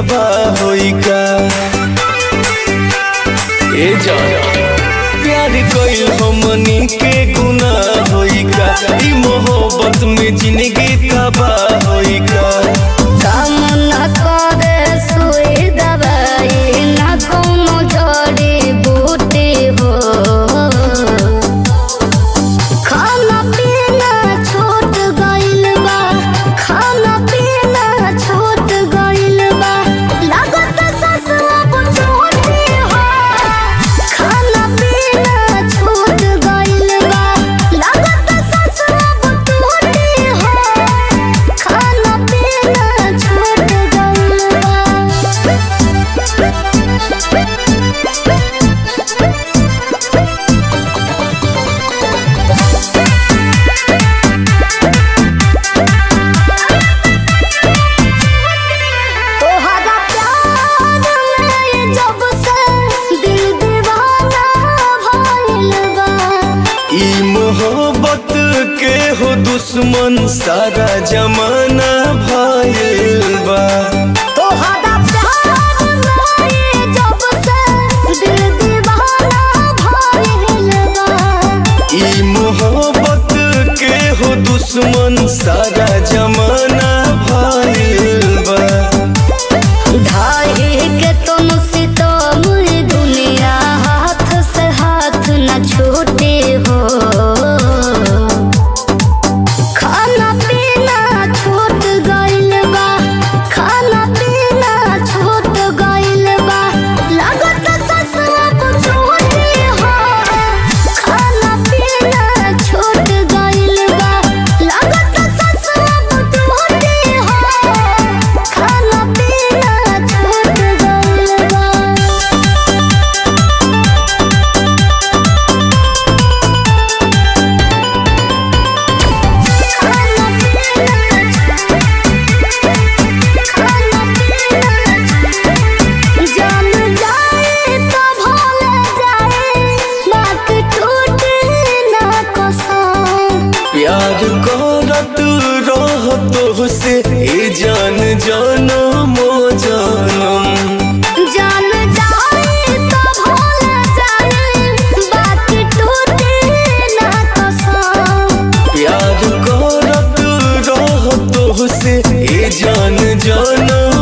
तबाह होई का ए जान प्यार कइल हमनी के गुनाह होई का ई मोहब्बत में जिंदगी तबाह होई का काम न करे सुई दवाई न कोनो जड़ी बूटी हो खाना पीना छूट गइल बा खाना पीना छूट गइल बा लागत ससुआ बुझोटी हो खाना पीना छूट गइल बा लागत ससुआ बुझोटी हो खाना पीना छूट गइल तोहरा प्यार में जब से दिल दीवाना भइल बा ई मोहब्बत के हो दुश्मन सारा जमाना भइल बा तोहरा प्यार में जब से दिल दीवाना भइल बा ई मोहब्बत के हो दुश्मन सारा जमाना भइल बा ढाई के तुम सितम दुनिया हाथ से हाथ न छूटे हो खाना पीना छूट गइल बा खाना पीना छूट गइल बा लागत ससुआ बुझोटी हो खाना पीना छूट गइल बा लागत ससुआ बुझोटी हो खाना पीना छूट गइल बा जान जाए तो भूल जाए बात टूटे ना कसम प्यार करत रह तो से ए जान जनम जनम जान जाए तो भूल जाए बात टूटे ना कसम प्यार करत रह तो से ए जान जनम